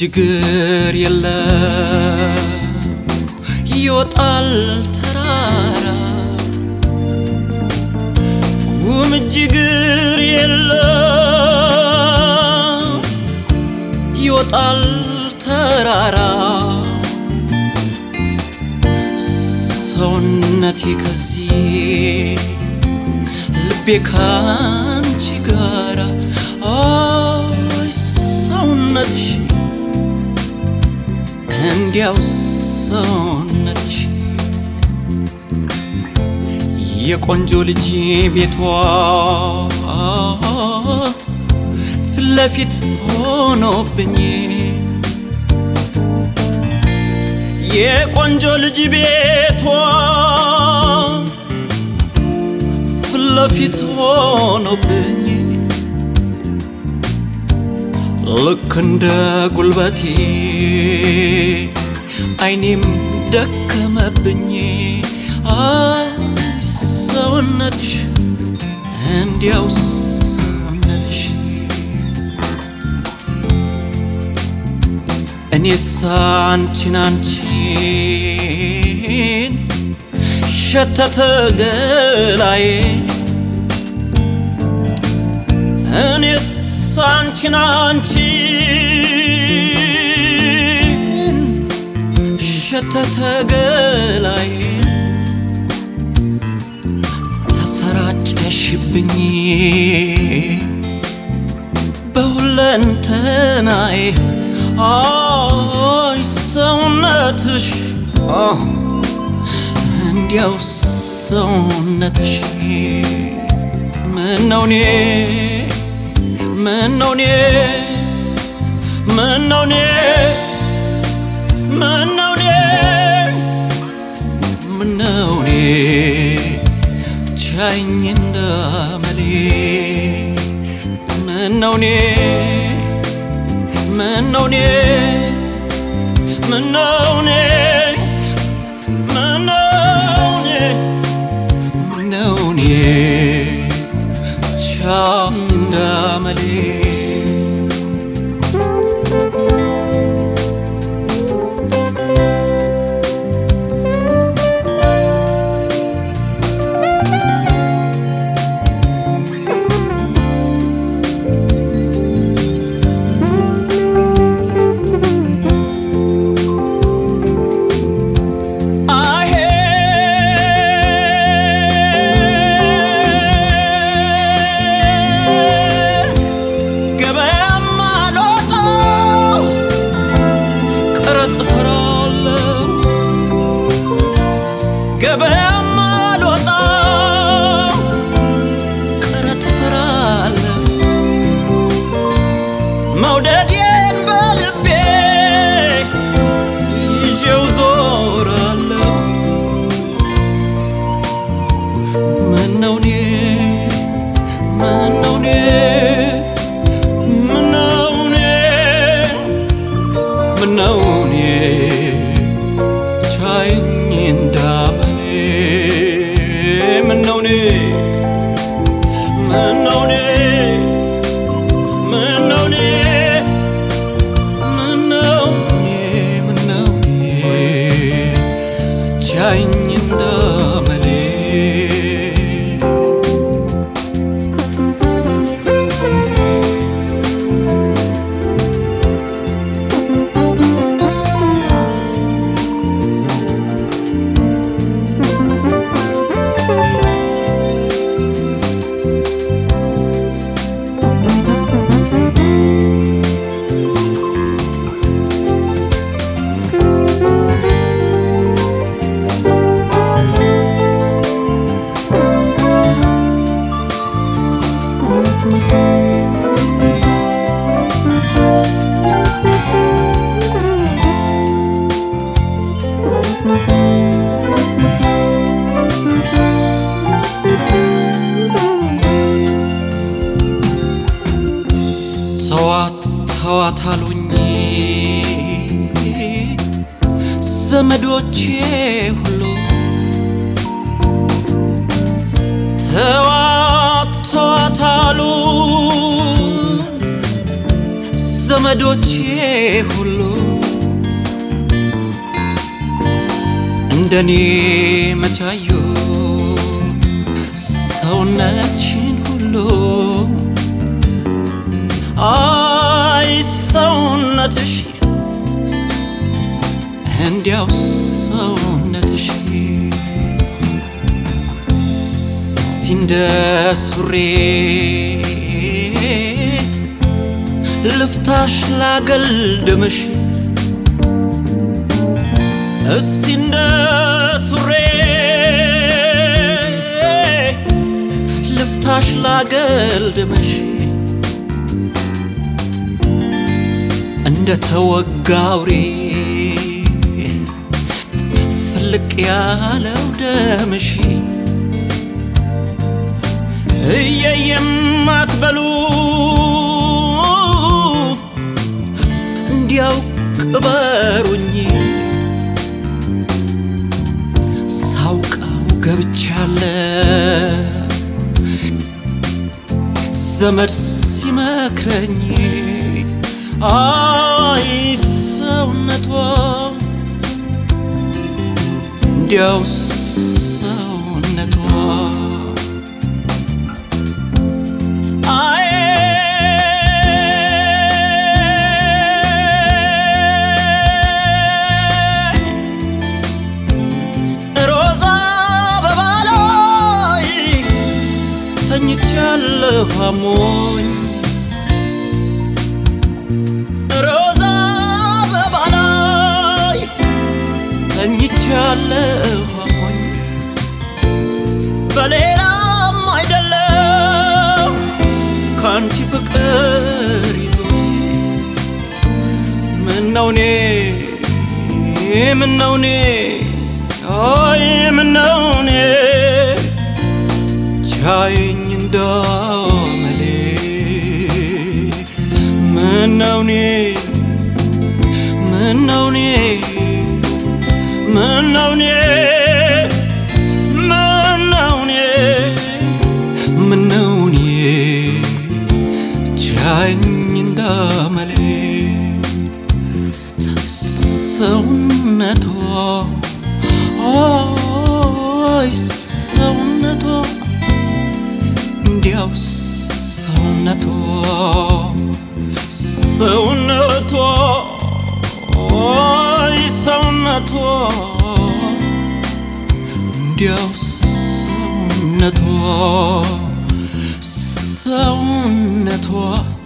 እጅግር የለ ይወጣል ተራራ ጉም እጅግር የለ ይወጣል ተራራ ሰውነቴ ከዚህ ልቤ ካንቺ ጋራ አይ ሰውነትሽ እንዲያው ሰውነትሽ የቆንጆ ልጅ ቤቷ ፊት ለፊት ሆኖብኝ የቆንጆ ልጅ ቤቷ ፊት ለፊት ሆኖብኝ ልክ እንደ ጉልበቴ አይኔም ደከመብኝ። አይ ሰውነትሽ እንዲያው ሰውነትሽ እኔስ አንቺን አንቺን ሸተተ ገላዬ እኔስ አንቺን አንቺን ሸተተ ገላዬ ተሰራጨሽብኝ በሁለንተናዬ አይ ሰውነትሽ እንዲያው ሰውነትሽ ምነው እኔ ምነው እኔ ምነው እኔ ምነው እኔ ምነው እኔ ቻኝ እንዳመሌ ምነው እኔ ምነው እኔ ምነው እኔ ምነው እኔ ምነው እኔ ቻኝ እንዳመሌ አሄ ገበያም አልወጣው ቀረጥ እፈራለሁ ገበያም አልወጣው ቀረጥ እፈራለሁ መውደዴን በልቤ ይዤው ዞራለሁ ምነው እኔ ምነው እኔ ምነው እኔ ምነው እኔ ቻይኝ እንዳመሌ ምነው እኔ ምነው እኔ ምነው እኔ ምነው እኔ ምነው እኔ ቻይኝ እንዳመሌ ተዋት ተዋት አሉኝ ዘመዶቼ ሁሉ ተዋት ተዋት አሉ ዘመዶቼ ሁሉ እንደኔ መቻዩት ሰውነትሽን ሁሉ አይ ሰውነትሽ እንዲያው ሰውነትሽ እስቲ እንደ ሱሬ ልፍታሽ ላገልድምሽ እስቲ እንደ ሱሬ ልፍታሽ ላገልድምሽ እንደ ተወጋውሬ ፍልቅ ያለው ደምሽ እየየም አትበሉ እንዲያው ቅበሩኝ ሳውቀው ገብቻለ ዘመድ ሲመክረኝ አይ ሰውነቷ እንዲያው ሰውነቷ አይ ሮዛ አበባ ላይ ተኝቻለሁ አሞኝ ሮዛ አበባ ላይ ተኝቻለሁ አሞኝ በሌላም አይደለም ከአንቺ ፍቅር ይዞ ምነው እኔ ምነው እኔ አይ ምነው እኔ ቻየኝ እንዳመሌ ምነው እኔ ምነው እኔ ምነው እኔ ምነው እኔ ምነው እኔ ቻየኝ እንዳመሌ ሰውነቷ አይ ሰውነቷ እንዲያው ሰውነቷ ሰውነቷ አይ ሰውነቷ እንዲያው ሰውነቷ ሰውነቷ